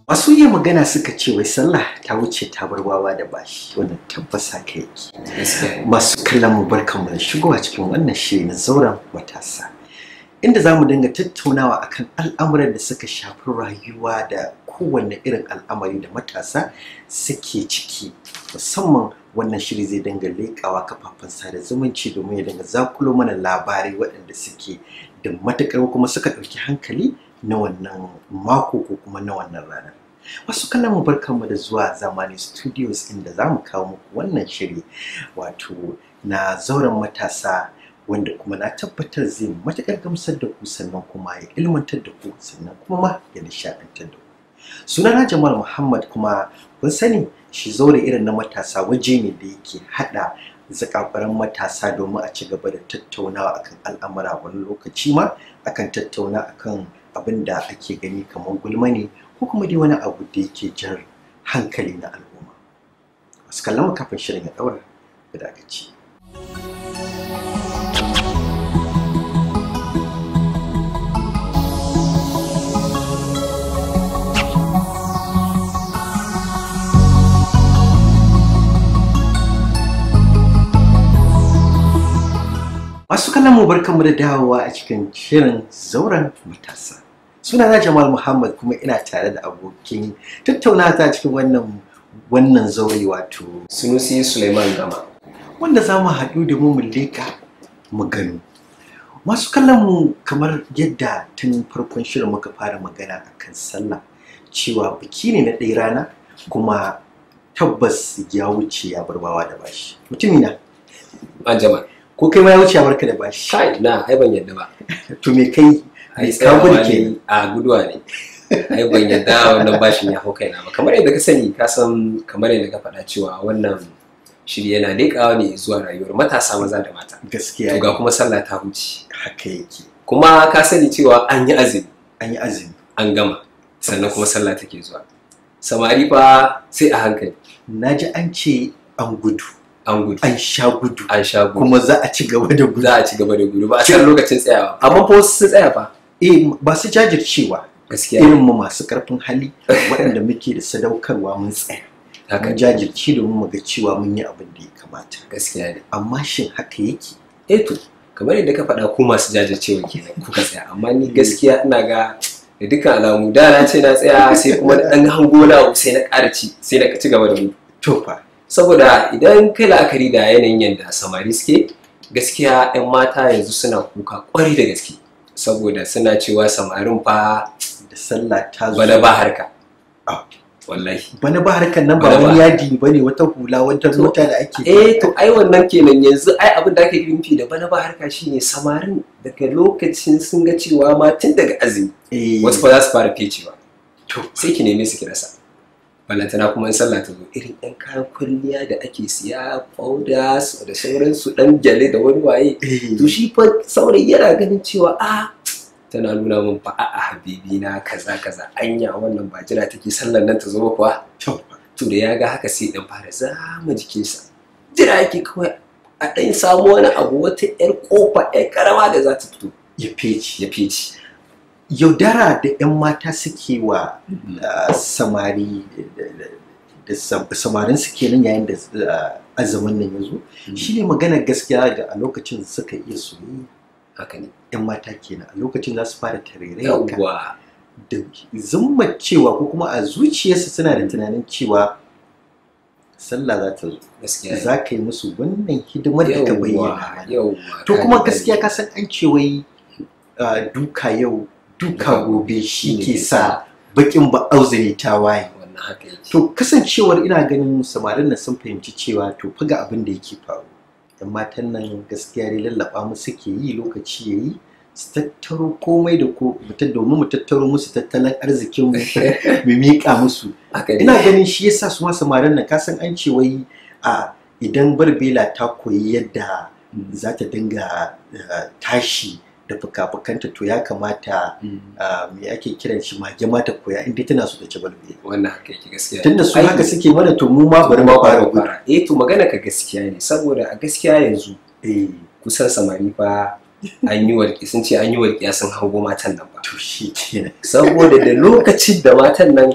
Masu iya magana suka ce wai sallah ta wuce ta bar wawa da bashi wannan tabbas haka yake. Masu kallon mu barkanmu da shigowa cikin wannan shiri na zauren matasa. Inda za mu dinga tattaunawa akan al'amuran da suka shafi rayuwa da kowanne irin al'amari da matasa suke ciki musamman wannan shiri zai dinga leƙawa kafafen sada zumunci domin ya dinga zakulo mana labarai waɗanda suke da matuƙar kuma suka ɗauki hankali na wannan mako ko kuma na wannan ranar. Wasu kallon mu barkanmu da zuwa zamani studios inda za mu kawo muku wannan shiri wato na zauren matasa wanda kuma na tabbatar zai matuƙar gamsar da ku sannan kuma ya ilmantar da ku sannan kuma ma ya nishaɗantar da ku. Sunana Jamal Muhammad kuma kun sani shi zaure irin na matasa waje ne da yake haɗa zakafaran matasa domin a ci gaba da tattaunawa akan al'amura wani lokaci ma akan tattauna akan abin da ake gani kamar gulma ne ko kuma dai wani abu da yake jan hankali na al'umma wasu kallon mu kafin shirin ya daura da aka ci Masu kallon mu barkanmu da dawowa a cikin shirin zauren matasa. Sunana Jamal Muhammad kuma ina tare da abokin tattaunawa ta cikin wannan wannan zaure wato Sunusi Suleiman Gama. wanda za mu haɗu da mu mu leƙa mu gano. Masu kallon mu kamar yadda tun farkon shirin muka fara magana akan sallah cewa biki ne na ɗaya rana kuma tabbas ya wuce ya barbawa da bashi. Mutumina, An jama. ko kai ma ya wuce ya barka da bashi. Kai na ai ban yadda ba. To me kai Ai ka gudu tsayawa kenan. ne a guduwa ne. Ai ban yadda wannan bashin ya hau kaina ba. Kamar yadda ka sani ka san kamar yadda ka faɗa cewa wannan shiri yana leƙawa ne zuwa rayuwar matasa maza da mata. gaskiya To ga kuma sallah ta wuce. haka yake Kuma ka sani cewa an yi azumi an yi azumi an gama sannan kuma sallah take zuwa. Samari fa sai a hankali na ji an ce an gudu an gudu an sha gudu an sha gudu. kuma za a ci gaba da gudu Za a ci gaba da gudu ba a san lokacin tsayawa. Amma fa wasu sun tsaya fa. eh ba su jajircewa Gaskiya irin mu masu karfin hali waɗanda muke da sadaukarwa mun tsaya haka mun jajirce domin mu ga cewa mun yi abin da ya kamata gaskiya ne. amma shin haka yake eh to kamar yadda ka faɗa ku masu jajircewa kenan kuka tsaya amma ni gaskiya ina ga da dukkan alamu da na ce na tsaya sai kuma na ɗan hango na abu sai na ƙara ci sai na ci gaba da gudu to fa saboda idan kai la'akari da yanayin yadda samari suke gaskiya 'yan mata yanzu suna kuka ƙwarai da gaske saboda suna cewa samarin fa da sallah ta zo bana ba harka Ah. wallahi bana ba harkar nan ba Bana ba. wani yadi ba ne wata hula wata To, mota da ake eh to ai wannan kenan yanzu ai abin da ake nufi da bana ba harka shine samarin daga lokacin sun ga cewa ma tun daga azumi eh wasu ba za su fara fecewa to sai ki neme su ki rasa balantana kuma in sallah ta zo irin yan kayan kwalliya da ake siya fauda su da sauransu dan gyale da wani waye eh to shi fa saurayi yana ganin cewa a tana nuna min fa a habibi na kaza kaza anya wannan ba jira take sallar nan ta zo ba kuwa to fa. to da ya ga haka sai dan fara zama jikinsa jira yake kawai a ɗan samu wani abu wata yar kofa yar karama da za ta fito ya feci ya fice yaudara da 'yan mata suke wa uh, samari da- da- da sam- samarin su kenan yayin da uh, azumin nan ya zo shi ne maganar gaskiya da a lokacin suka iya soyayya haka ne 'yan mata kenan a lokacin za su fara tarairayar yawwa da zumma cewa ko kuma a zuciyarsu suna da tunanin cewa sallah za ta zo gaskiya ne. za ka yi musu wannan hidimar da ka bayyana mana. yawwa to kuma ka gaskiya ka san an ce wai uh, duka yau duka gobe shi ke sa bakin ba auzuri ta waye wannan haka yake to kasancewar ina ganin samarin nan sun fahimci cewa to fa ga abin da yake faru yan matan nan gaskiya dai lallaba mu suke yi lokaci yayi su tattaro komai da ko mu ta- domin mu tattaro musu tattalin arzikin mu mu miƙa musu haka ne ina ganin shi yasa su ma samarin nan kasan an ce wai a idan barbela ta koyi yadda za ta dinga uh, tashi da fuka-fukanta to ya kamata uh, me ake kiran shi mage ma ta koya inda tana so ta ci barbela wannan haka yake gaskiya tunda su Ai, haka suke mana to mu ma to bari kuma mu fara fara gudu fara eh to magana ka gaskiya ne saboda a gaskiya yanzu eh kusan samari fa an yi walƙi sun ce an yi walƙiya sun hango matan nan ba to shi kenan saboda da lokacin da matan nan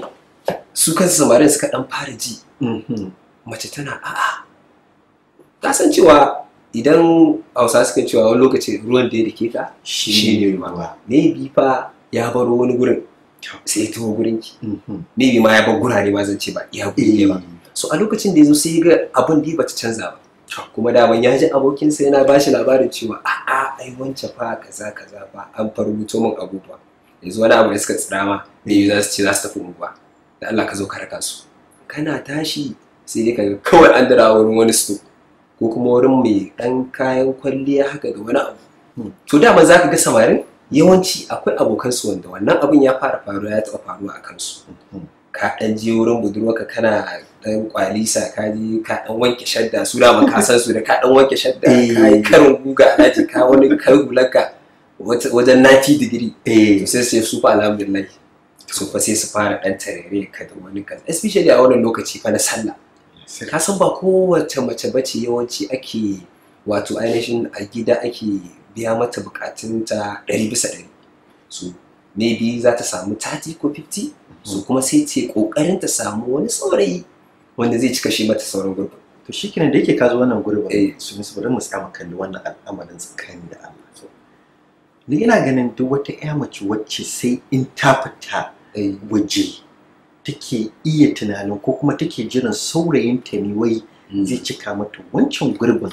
su kansu samarin suka dan fara ji Mhm. mace tana a'a ka san cewa idan hausa suka cewa wani lokaci ruwan da ya dake ka shi ne ruwa maybe fa ya baro wani gurin sai ya tuwo gurin ki Mhm. maybe ma ya bar gurare ma zan ce ba iya guri ne ba so a lokacin da ya zo sai ya ga abin da ya bata canza ba kuma daman ya ji abokinsa yana ba shi labarin cewa a'a ai wancan fa kaza kaza fa an farbuto min abubuwa yanzu wani abu da suka tsira ma maybe za su ce za su tafi unguwa da Allah ka zo ka raka su kana tashi sai dai ka ga kawai an dira wurin wani sto ko kuma wurin mai dan kayan kwalliya haka da wani abu Hmm. to dama za ka ga samarin yawanci akwai abokansu wanda wannan abin ya fara faruwa ya taɓa faruwa a kansu Mhm. ka ɗan je wurin budurwarka kana ɗan kwalisa ka je ka ɗan wanke shadda su da ka san su da ka ɗan wanke shadda ka yi karin guga a daji ka wani kai hularka wata- wajen 90 digiri eh to sai sai su fa alhamdulillah su fa sai su fara ɗan tarere ka da wani kaza especially a wannan lokaci fa na sallah ka san ba kowace mace bace yawanci ake wato ainihin a gida ake biya mata bukatunta ɗari bisa ɗari so maybe za ta samu 30 ko 50 so kuma sai ce kokarin ta samu wani saurayi wanda zai cika shi mata sauran gurbin to shi kenan da yake ka zo wannan gurbin Eh. su musu bari mu tsama kalli wannan al'amarin tsakani da Allah so ni ina ganin duk wata ƴa mace wacce sai in ta fita Eh, waje take iya tunanin ko kuma take jiran saurayinta ne wai mm, zai cika mata wancan gurbin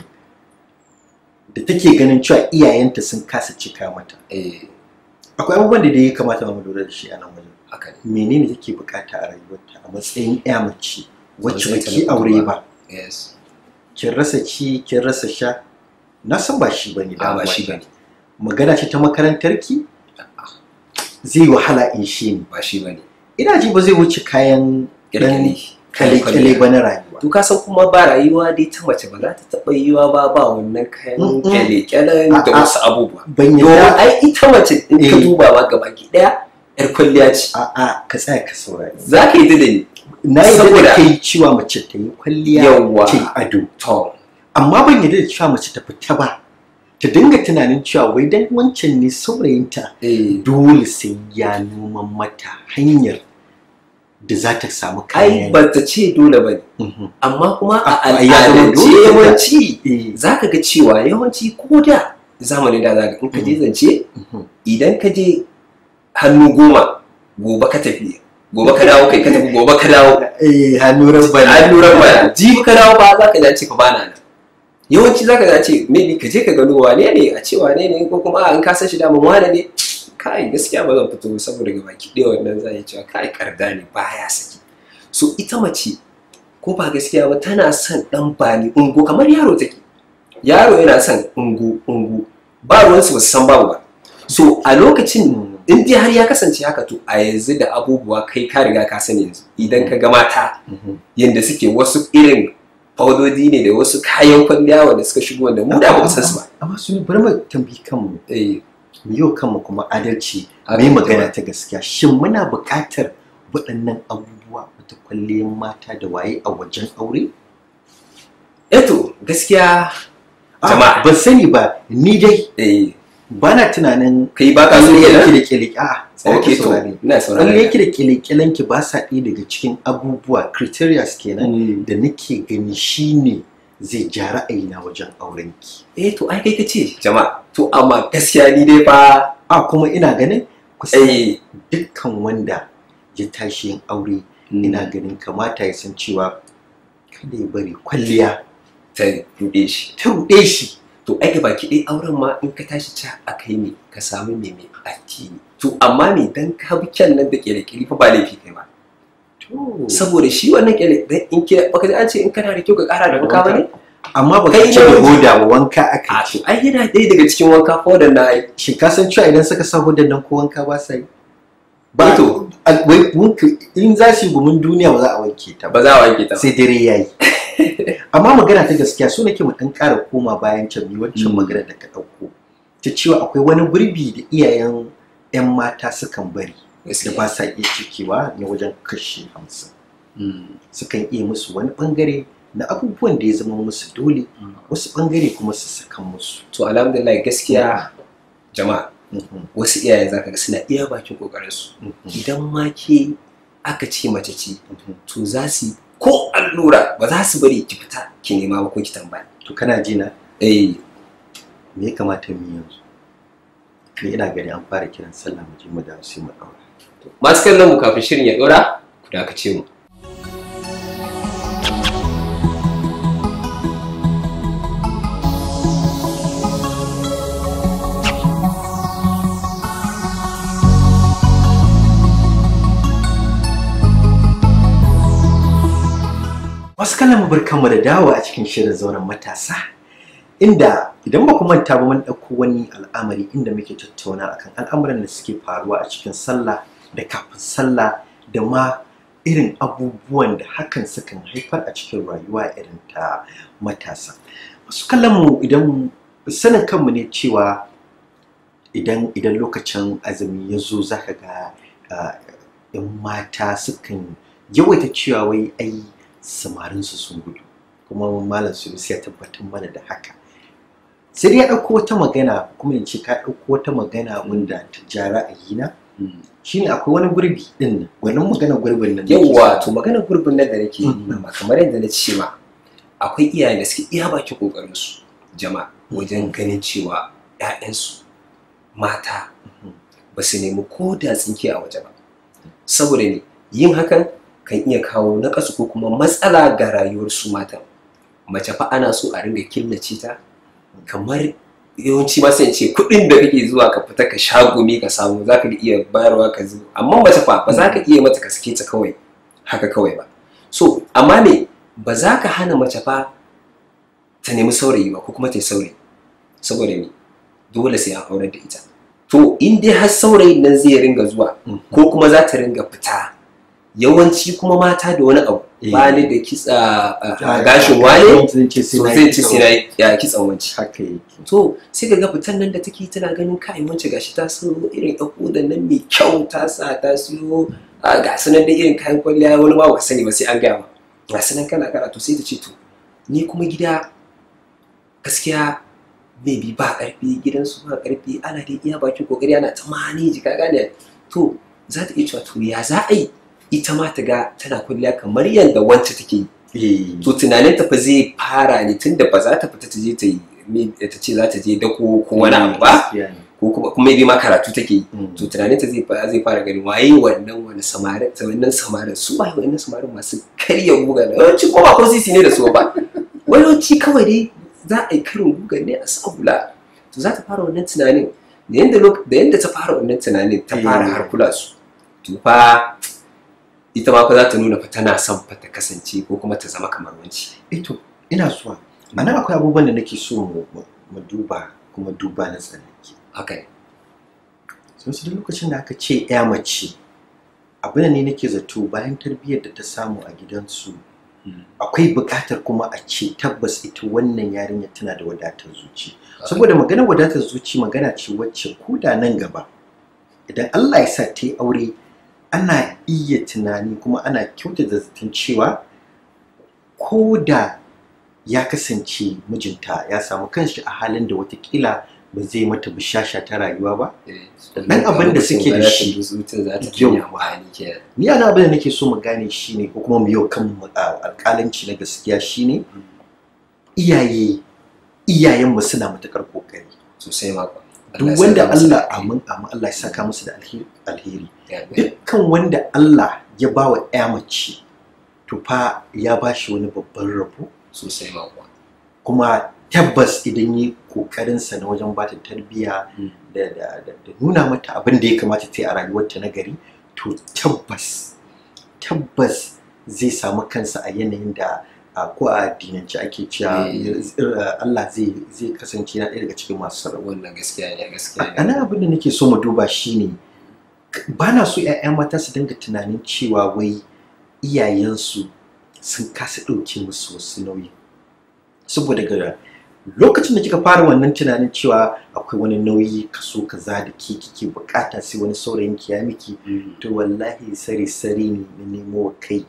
da take ganin cewa iyayenta sun kasa cika mata eh, akwai abubuwan da dai ya kamata mu lura da shi a nan wajen haka ne menene take bukata a rayuwarta a matsayin ƴa mace wacce Matsayin ta baki na aure budurwa. ba yes kin rasa ci kin rasa sha na san ba shi bane a ba shi bane magana ce ta makarantarki zai wahala in shi ne ba shi bane ina ji ba zai wuce kayan kirkiri kale-kale ba na rayuwa to ka san kuma ba rayuwa dai ta mace ba za ta taɓa yiwa ba ba wannan kayan Mm-mm. kyale-kyalen da A'a. wasu abubuwa ban domin yadda ai ita mace in ka Eh. duba ma gaba ki daya yar kwalliya ce a'a ka tsaya ka saurari za ka yi da ni na yi da Saboda- kai cewa mace ta yi kwalliya Yawwa. ta yi ado to amma ban yarda da cewa mace ta fita ba ta dinga tunanin cewa wai dan wancan ne saurayinta eh dole sai ya noman mata hanyar da za ta samu ai kayan ba ta ce dole ba ne Mhm. amma kuma a A- a- ya zama al'adance dole da- yawanci Eh, za ka ga cewa yawanci ko da zamanin da za ka in ka je zance mhm. idan ka je hannu goma gobe ka tafi gobe ka dawo kai ka tafi gobe ka dawo eh hannu rabba an lura ba jibi ka dawo ba za ka ji ce fa bana nan yawanci za ka ji ce maybe ka je ka gano wane ne a ce wane ne ko kuma a in ka san shi daman wane ne kai gaskiya ba zan fito saboda ga baki ɗaya wannan za yi cewa kai karda ne baya saki so ita mace ko ba gaskiya ba tana son dan bani ungo kamar yaro take yaro yana son ungo ungo ba ruwansu ba su san babu ba so a lokacin in dai har ya kasance haka to a yanzu da abubuwa kai ka riga ka sani yanzu idan ka ga mata Mhm. yadda suke wasu irin faudodi ne da wasu kayan kwalliya wanda suka shigo wanda mu da ba mu san su ba amma su bari mu tambayi kanmu eh mu yi wa kanmu kuma adalci haka mai ne magana ba. ta gaskiya shin muna buƙatar waɗannan abubuwa wata kwalliyar mata da waye a wajen aure eto gaskiya Ah, Jama'a. ban sani ba ni dai eh ba na tunanin kai ba ka so kwalliyar kenan ki da kyalike a okay to saurari ina saurare kwalliyar ki da kyalekyalen ki ba sa ɗaya daga cikin abubuwa criteria kenan Mm. da nake gani shine zai ja ra'ayina wajen auren ki eh to ai kai kace jama'a to amma gaskiya ni dai fa a kuma ina ganin kusan eh dukkan wanda ya tashi yin aure ina ganin kamata ya san cewa kada ya bari kwalliya ta ruɗe shi ta ruɗe shi to ai baki ɗaya auren ma in ka tashi ca a kai ne ka samu mai mai addini to amma me dan ka bi kyan nan da kyale fa ba laifi kai ba saboda shi wannan kyale dan in ke baka ji an ce in kana da kyau ka ƙara da wanka ba ne amma ba Kai ka ce da namiji. hoda ba wanka a aka to ce ai yana ɗaya daga cikin wanka ko da na yi shi ka san cewa idan suka sa hodan nan ko wanka ba sa yi ba to a- wai wanka in za su yi gumin duniya ba za a wanke ta ba ba za a wanke ta ba sai dare ya yi amma magana ta gaskiya so nake mu ɗan ƙara koma bayan can mi waccan Mm. magana da ka ɗauko ta cewa akwai wani gurbi da iyayen 'yan mata sukan bari da gaskiya ba sa iya cikewa na wajen kashi hamsin Mm. sukan iya musu wani bangare na abubuwan da ya zama musu dole wasu bangare kuma su saka musu to alhamdulillah gaskiya jama'a Mhm, wasu iyaye zaka ga suna iya bakin kokarin su mhm. idan ma ke aka ce mace ce to za su yi ko allura ba za su bari ki fita ki nema ba ko ki tambaya to kana ji na eh me ya kamata mu yi yanzu ni ina gani an fara kiran sallah mu je mu dawo sai mu daura masu kallon mu kafin shirin ya dora ku dakace mu wasu kallon mu barkanmu da dawo a cikin shirin zauren matasa inda idan ba ku manta ba mun ɗauko wani al'amari inda muke tattauna akan al'amuran da suke faruwa a cikin sallah da kafin sallah da ma irin abubuwan da hakan sukan haifar a cikin rayuwa irin ta matasa wasu kallon mu idan sanin kanmu ne cewa idan idan lokacin azumi ya zo zaka ga ah, 'yan mata sukan yawaita cewa wai ai samarinsu sun gudu kuma malam sunusi ya tabbatar mana da haka sai dai ya ɗauko wata magana kuma in ce ka ɗauko wata magana wanda ta ja ra'ayina shine akwai wani gurbi ɗin nan wannan magana gurbin nan da ke yawwa so. to maganar gurbin nan da nake yi Mhm. ma kamar yadda na ce ma akwai iyayen da suke iya baki kokarin su jama'a wajen ganin cewa 'ya'yansu mata Mhm. ba su nemi ko da tsinke a waje ba saboda ne yin hakan kan iya kawo naƙasu ko kuma matsala ga rayuwar su matan mace fa ana so a ringa killace ta kamar yawanci ma sai in ce kuɗin da kake zuwa ka fita ka sha gumi ka samu za ka iya bayarwa ka zo amma mace fa ba za ka iya mata ka sake ta kawai haka kawai ba so amma me ba za ka hana mace fa ta nemi saurayi ba ko kuma ta yi saurayi saboda me dole sai an aurar da ita to in dai har saurayin nan zai ringa zuwa Mhm. ko kuma za ta ringa fita yawanci kuma mata da wani abu Eh. ba ni da kitsa a- a Ah, gashin ah, wane zan ce sai so na zai yi ci kyau. sai na yi- ya kitsan wanci haka yake to sai ka ga fitan nan da take tana ganin kai wance gashi ta so irin ɗan da nan mai kyau ta sa ta siyo a ga su nan da irin kayan kwalliya wani ma ba ka sani ba sai an gaya ma ga su nan kana kana to sai ta ce to ni kuma gida gaskiya maybe ba ƙarfi gidansu ba ƙarfi ana da iya bakin kokari ana ta maneji ka gane to za ta iya cewa to ya za a yi ita ma ta ga tana kwalliya kamar yadda wance take yi Eh, to tunanin ta fa zai fara ne tunda ba za ta fita ta je ta yi me- ta ce za ta je dako ko wani abu ba gaskiya ne. ko kuma kuma bai ma karatu take yi Mm. to tunanin ta zai fa- zai fara gani waye wannan wani samarin ta wannan samarin su waye wannan samarin masu karya guga na yawanci ko ba ko sisi ne da su ba yawanci kawai dai za a yi karin guga ne a sa hula to za ta fara wannan tunanin da yanda lok- da yanda ta fara wannan tunanin ta fara Eh. har kula su to fa ita ma fa za ta nuna fa tana son fa ta kasance ko kuma ta zama kamar wanci Ito, ina zuwa. A nan akwai abubuwan da nake so mu mu- mu duba kuma duba na tsanaki. haka ne Sun su da lokacin da aka ce ya mace, abin da ne nake zato bayan tarbiyyar da ta samu a gidansu, akwai buƙatar kuma a ce tabbas ita wannan yarinya tana da wadatar zuci. Saboda maganar wadatar zuci magana ce wacce ko da nan gaba, idan Allah ya sa ta yi aure, ana iya tunani kuma ana kyautata zaton cewa ko da ya kasance mijinta ya samu kanshi a halin da watakila ba zai mata bishasha ta rayuwa ba Dan abin da suke da shi. mutum za ta Yau. yi amfani kenan ni ana abin da nake so mu gane shine ko kuma mu yau kan mu- a- alƙalanci na gaskiya shine iyaye iyayenmu suna matuƙar ƙoƙari sosai ma kuwa. duk Allah ya wanda saka musu Allah da amin amin Allah ya saka musu da alheri alheri alheri. dukkan wanda Allah ya ba wa ƴa mace to fa ya ba shi wani babban rabo sosai ma kuwa. kuma tabbas idan yi kokarinsa na wajen bata tarbiyya Mm. da, da, da, da nuna mata abin da ya kamata ta yi a rayuwarta na gari to tabbas tabbas zai samu kansa a yanayin da a ko a addinance ake cewa Eh. eh, Allah zai zai kasance na ɗaya daga cikin masu sarrafa wannan gaskiya ne gaskiya a ne nan abin da nake so mu duba shine ba na so 'ya'ya mata su dinga tunanin cewa wai iyayensu sun kasa ɗauke musu wasu nauyi saboda ga lokacin da kika fara wannan tunanin cewa akwai wani nauyi kaso kaza da ke kike bukata sai wani saurayin ki ya miki to wallahi sari sari ne na nemo wa kai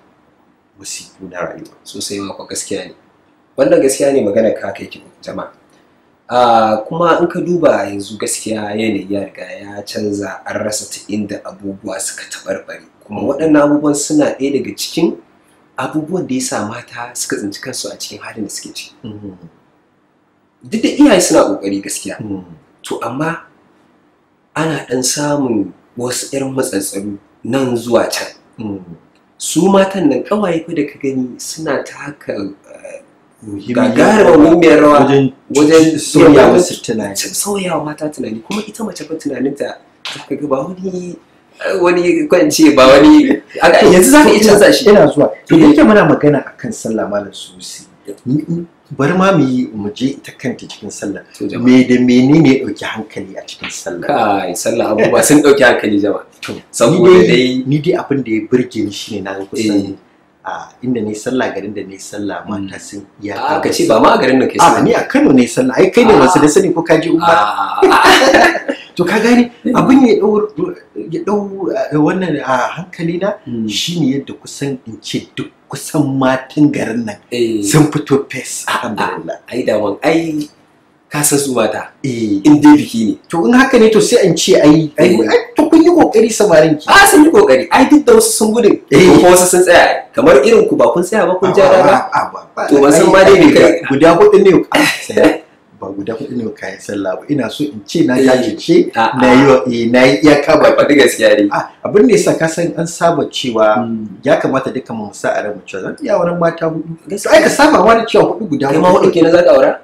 musifu na rayuwa sosai ma kuwa gaskiya ne wannan gaskiya ne magana ka kai ki jama'a Ah, kuma in ka duba yanzu gaskiya yanayi ya riga ya canza an rasa ta inda abubuwa suka taɓarɓare kuma waɗannan abubuwan suna ɗaya daga cikin abubuwan da ya sa mata suka tsinci kansu a cikin halin da suke ciki Mm, duk da iyaye suna ƙoƙari gaskiya mm, to amma ana ɗan samun wasu 'yan matsatsalu nan zuwa can mm. su matan nan ƙawaye fa da ka gani suna taka eh, Muhimmiyar gagarumar muhimmiyar rawa wajen wajen sauya wajen wasu tunani sauyawa mata tunani kuma ita mace fa tunaninta za ka ga ba wani wani kwance ba wani a- yanzu za ka iya canza shi ina zuwa to da yake muna magana akan sallah malam susi ni- ni- bari ma mu yi mu je ita kanta cikin sallah To jama'a. me da menene ya dauki hankali a cikin sallah kai sallah abubuwa sun ɗauki hankali jama'a To, saboda ni dai ni dai abin da ya burge ni shine na ga Eh. kusan a inda ne sallah garin da ne sallah mata sun iya a ka ce ba ma a garin nan kai a sallah ni a Kano ne sallah ai kai ne Ah. wasu da sani ko ka ji umma a to ka gani abin ya dau ya dau eh, wannan a hankali na shine yadda kusan in ce duk kusan matan garin nan eh sun fito fes alhamdulillah ai daman ai ka san su mata eh in dai biki ne to in haka ne to sai an ce ai ai Eh. ai, to kun yi kokari samarin ki a sun yi kokari ai duk da wasu sun gudun Eh. ko wasu sun tsaya kamar irin ku ba kun tsaya ba kun ja daga Ah, ba- ba- To, ban san ai, ma dai me guda- kai. guda hudu ne ah, sai, ba guda hudu ne kayan sallah ba ina so in ce na Eh. jajirce Ah, na yi wa eh, na yi iyaka ba ba faɗi gaskiya ne Ah, abin da yasa ka san an saba cewa ya kamata dukkan mu sa a ran mu cewa zan iya wurin mata hudu to ai ka saba ma da cewa hudu guda kai ma hudu kenan za ka aura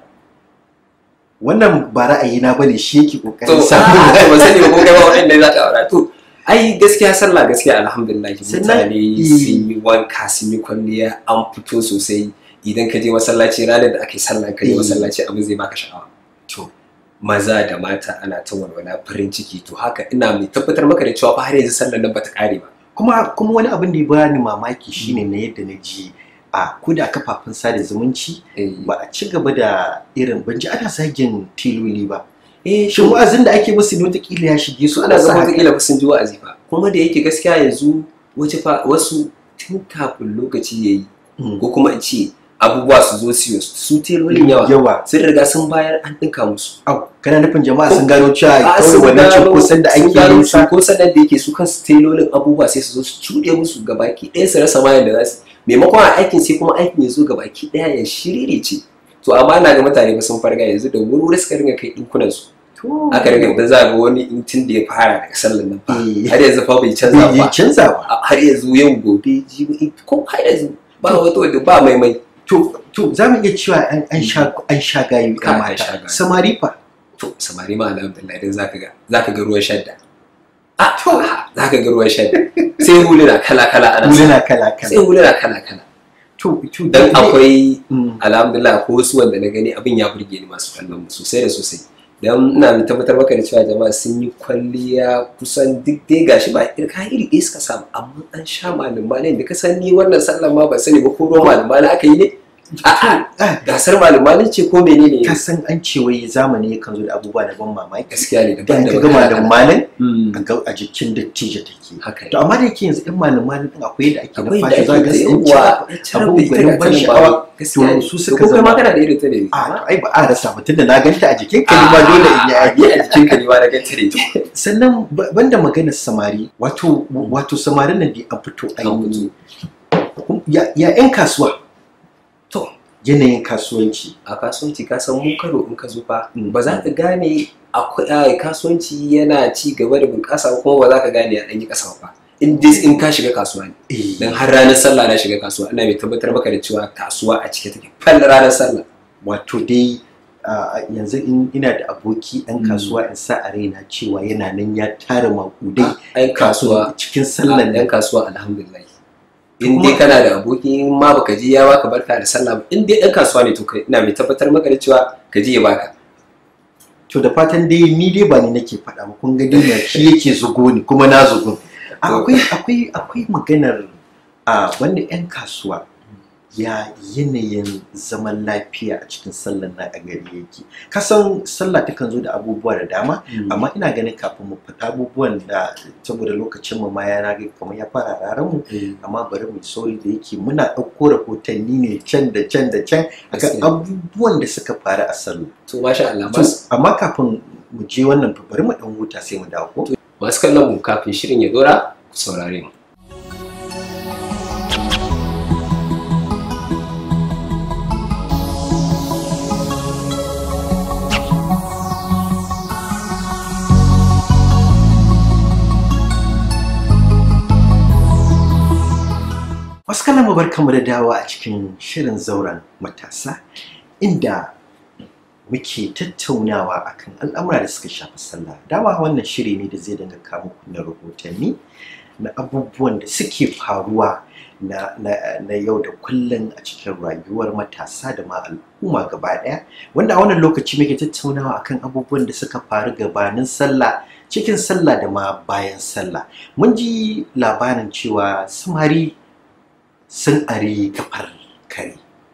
wannan ba ra'ayina bane shi yake to kokarin a samu to ba sani ba ko kai ma hudu ne za ka aura to ai gaskiya sallah gaskiya alhamdulillah Sannan- mutane eh. sun yi wanka sun yi kwalliya an fito sosai idan ka je masallaci ranar da ake sallah ka je Eh. masallaci abin zai baka sha'awa to maza da mata ana ta walwala farin ciki to haka ina mai tabbatar maka da cewa fa har yanzu sallar nan bata kare ba kuma kuma wani abin da ya bani mamaki shine na yadda na ji a ko da kafafen sada zumunci eh ba a ci gaba da irin ban ji ana zagin tiloli ba eh shin wa'azin da ake musu ne wataƙila ya shige su su ana zama wataƙila ba sun ji wa'azi ba kuma da yake gaskiya yanzu wace fa wasu tun kafin lokaci ya yi Mm. ko kuma in ce abubuwa su zo siyo su telolin yawa yawa sun riga sun bayar an ɗinka musu au kana nufin jama'a sun gano cewa A, kawai sun wannan gano- cunkoson da sun ake gano yin sa cunkoson nan da yake su kansu telolin abubuwa sai su zo su cuɗe musu gabaki ɗaya su rasa mayan da za su maimakon a aikin sai kuma aikin ya zo gabaki ɗaya ya shirire ce to amma na ga mutane ba sun farga yanzu da wuri suka ringa kai ɗinkunan su To. aka riga da za ga wani in tun da ya fara daga sallan nan fa Eh. har yanzu fa bai canza bai ba canza ba a- har yanzu yau gobe jibi ko har yanzu ba wata wadda ba mai mai to to za mu iya cewa an an sha an sha gayu Ka- ya an sha mata gayu. samari fa to samari ma alhamdulillah idan zaka ga zaka ga ruwan shadda a to zaka ga ruwan shadda sai huluna kala kala ana sa. huluna kala sai kala huluna kala kala to to dan dai- akwai Mm. alhamdulillah ko wasu wanda na gani abin ya burge ni masu kallon mu sosai da sosai dan ina mai tabbatar maka da cewa jama'a sun yi kwalliya kusan duk dai gashi ba irka iri ɗaya suka samu amma an sha malumai da ka san ni wannan sallan ma ba sani ba ko ruwan malumai aka yi ne a'a Ah, gasar malumai ce ko menene ka san an ce wai zamani yakan zo da abubuwa da ban mamaki gaskiya ne da daban ka daban ga malam malam Mm, a ga a jikin dattijo take haka ne to amma da yake yanzu ɗan malam malam din akwai yadda ake da akwai da fata za ake ga da sun yawa ci abu gwanin ban sha'awa to su suka zama zama kana da irin ta ne a to ai ba a rasa mutum da na ganta a jikin ka ma dole in yi a aiki a jikin ka ne ma na ganta ne sannan ba- banda maganar samari wato wato samarin nan da an fito a An yi ya ya yan kasuwa to yanayin kasuwanci a kasuwanci ka san mu karo in ka zo fa Mm. ba za ka gane akwai a, kasuwanci yana ci gaba da bunƙasa ba kuma ba za ka gane ya ɗan yi ƙasa ba in dai in ka shiga kasuwa ne eh dan har ranar sallah na shiga kasuwa ina mai tabbatar maka da cewa kasuwa a cike take fal ranar sallah wato dai a, yanzu in ina da aboki ɗan Mm. kasuwa in sa a raina cewa yana nan ya tara makudai ai kasuwa cikin sallan ɗan nan kasuwa alhamdulillah in Kuma- dai kana da aboki in ma baka ji ya baka barka da sallah ba in dai ɗan kasuwa ne to kai ina mai tabbatar maka da cewa ka ji ya baka to da fatan dai ni dai ba ni nake faɗa ba kun ga dai na shi yake zugo ni kuma na zugo akwai akwai akwai maganar a wanda yan kasuwa ya yanayin zaman lafiya a cikin sallar na a gari yake kasan sallah takan zo da abubuwa da dama amma ina ganin kafin mu fita abubuwan da saboda lokacin mu ma ya rage kamar ya fara raran mu amma bari mu sauri da yake muna ɗauko rahotanni ne can da can da can akan Gaskiya. abubuwan da suka faru a sallah to masha Allah To, mas- amma kafin mu je wannan to bari mu dan huta sai mu dawo ko masu kallon mu kafin shirin ya dora ku saurare mu Wasu kallon mu barkamu da dawa a cikin shirin zauren matasa inda muke tattaunawa akan al'amura da suka shafi sallah. Dama wannan shiri ne da zai dinga kawo muku na rahotanni na abubuwan da suke faruwa na, na, na yau da kullum a cikin rayuwar matasa da ma al'umma gaba ɗaya. Wanda a wannan lokaci muke tattaunawa akan abubuwan da suka faru gabanin sallah cikin sallah da ma bayan sallah. Mun ji labarin cewa samari sun ari kafar kare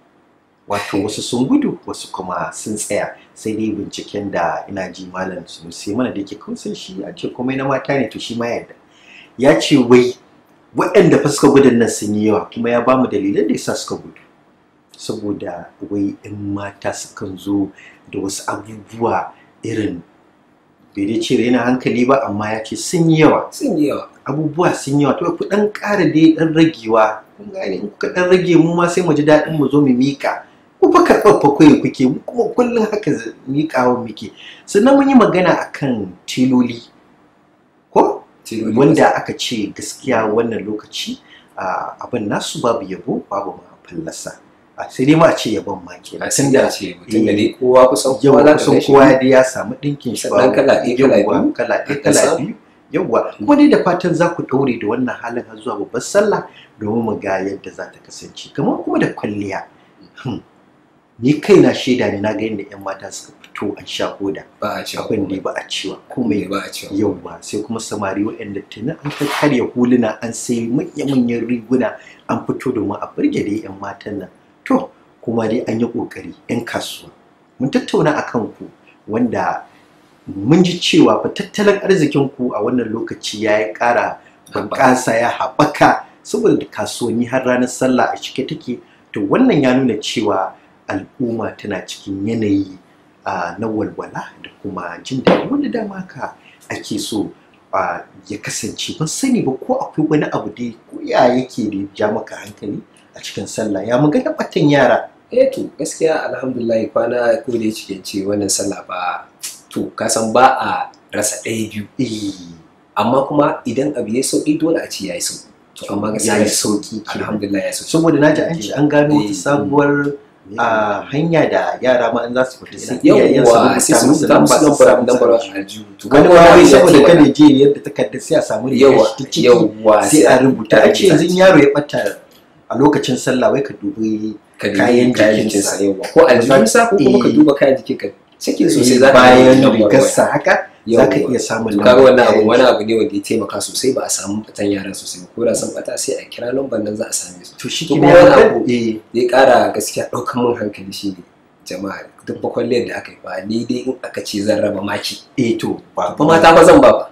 wato wasu sun gudu wasu kuma sun tsaya sai dai binciken da ina ji malam sunusi mana da yake kun san shi a ce komai na mata ne to shi ma yadda ya ce wai waɗanda fa suka gudun nan sun yi yawa kuma ya bamu dalilan da yasa suka gudu saboda wai in mata sukan zo da wasu abubuwa irin bai dai ce raina hankali ba amma ya ce sun yi yawa sun yi yawa abubuwa sun yawa to ku dan ƙara dai dan ragewa kun gane in kuka dan rage mu ma sai mu ji daɗin mu zo mu mika ku fa karɓar fa kai kuke mu kuma kullum haka z- miƙawa muke sannan mun yi magana akan tiloli ko Tiloli wanda aka ce gaskiya wannan lokaci ah, abin nasu babu yabo babu ma fallasa Ah, sai dai ma a ce yabon ma kenan a sun da ce mutum da eh, dai kowa kusan yau kowa za ka kusan gan shi kowa dai ya samu ɗinkin shi Sannan babu- kala ɗaya, kala yawwa, biyu. kala ɗaya Aka kala samu. biyu yawwa kuma dai da fatan za ku ɗaure da wannan halin har zuwa babbar sallah domin mu ga yadda za ta kasance kamar kuma da kwalliya Hmm. ni kaina shaida ne na ga yadda 'yan mata suka fito an sha koda ba a cewa abin da ba a cewa komai ba a cewa yauwa sai kuma samari waɗanda tuni an ta karya huluna an sai manya-manyan riguna an fito domin a burge dai 'yan matan nan to kuma dai an yi ƙoƙari 'yan kasuwa mun tattauna a kan ku wanda mun ji cewa fa tattalin arzikin ku a wannan lokaci ya yi ƙara bunƙasa ya haɓaka saboda kasuwanni har ranar sallah a cike take to wannan ya nuna cewa al'umma tana cikin yanayi ah, na walwala da kuma jin daɗi wanda dama ka ake so ah, ya kasance ban sani ba ko akwai wani abu dai ko ya yake da ya ja maka hankali a cikin sallah ya magana batan yara eh to gaskiya alhamdulillah kwana ko da yake ce wannan sallah ba to ka san ba a rasa ɗaya biyu eh amma kuma idan abu ya sauki dole a ce yayi sauki to amma gaskiya ya yi sauki kenan. alhamdulillah ya sauki saboda na ji an ce an gano wata Eh, sabuwar a hanya da yara ma an za su fita sai yawwa sai su rubuta musu lambar lambar aljihu to wani kaga ma wai wani ya saboda taimaka. kada je yadda takardar sai a samu rigar yawa shi ta ciki yawa sai a rubuta a ce yanzu ciki. yaro ya bata a lokacin sallah wai ka dubi ka dubi kayan kayan jikinsa. jikinsa yawa ko aljihunsa ko kuma ka Eh. duba kayan jikin ka cikin sosai za ka bayan lambar waya. rigarsa haka za ka Yawwa. iya samun to kaga wannan abu kayan wani abu ne wanda ya taimaka sosai ba a samu fitan yara sosai ba ko da sun bata sai a kira lambar nan za a same su to shi To ke kuma wani abu- eh zai kara gaskiya ɗaukan mun hankali shi ne jama'a duk bakwalliyar da aka yi ba ni dai in aka ce zan raba maki eh to ba ba mata ba zan ba ba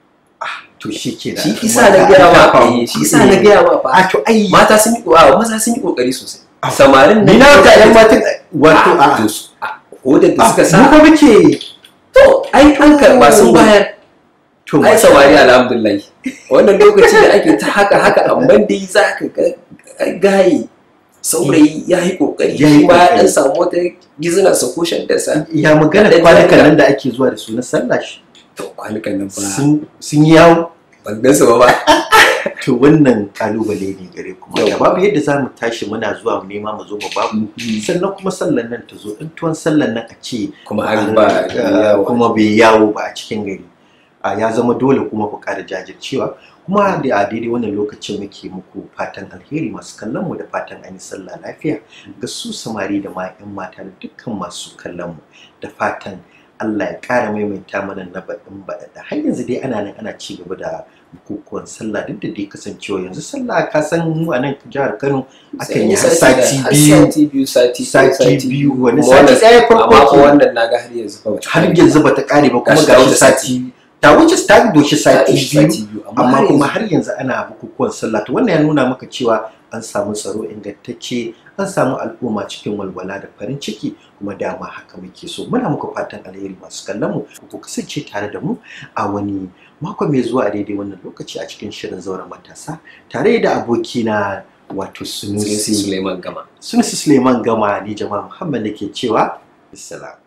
to shi ke da shi isa na gaya ma eh, shi isa na gaya ma a ba to ai mata sun yi wa maza sun yi kokari sosai Ah. samarin ni na ta yan matan wato a a to su a hodar da suka mu sa ko muke to ai an karba sun bayar to ai samari alhamdulillah wannan lokaci da ake ta haka haka amma dai za ka ga gaye saurayi ya yi kokari Ya yi shi ma ya kokari. dan samu wata gizina sa ko shantarsa ya magana Da- da- kwanukan da- nan da ake zuwa da su na sallah shi to kwanukan nan ba sun sun yi yawo ban gan su ba ba to wannan kalubale ne gare kuma da Yau. babu yadda za mu tashi muna zuwa mu nema mu zo mu babu sannan kuma sallan nan ta zo in tuwon sallan nan a ce kuma an ba Ah, kuma bai yawo ba a cikin gari Ah, ya zama dole kuma ku ƙara jajircewa kuma da a daidai wannan lokacin muke muku fatan alheri masu kallon mu da fatan an yi sallah lafiya ga su samari da ma 'yan mata da dukkan masu kallon mu da fatan Allah ya ƙara maimaita mana na baɗin baɗaɗa har yanzu dai ana nan ana ci gaba da bukukuwan sallah duk da dai kasancewa yanzu sallah ka san mu a nan jihar Kano akan yi har Sai sati da- har biyu sati biyu sati sati biyu wani Kuma sati wannan- ɗaya amma farko ko ke wannan naga har yanzu fa bata har kare. yanzu bata kare ba kuma Gashi ta ga wuce sati ta wuce ta doshi Ta sati ɗauki biyu sati biyu amma har kuma yanzu- har yanzu ana bukukuwan sallah to wannan ya nuna maka cewa an samu tsaro ingantacce an samu al'umma cikin walwala da farin ciki kuma dama haka muke so muna muku fatan alheri masu kallon mu ku kasance tare da mu a wani mako mai zuwa a daidai wannan lokaci a cikin shirin zauren matasa tare da abokina wato Sunusi sunusi Suleiman Gama sunusi suleiman gama ni jama'a muhammad da ke cewa bisalam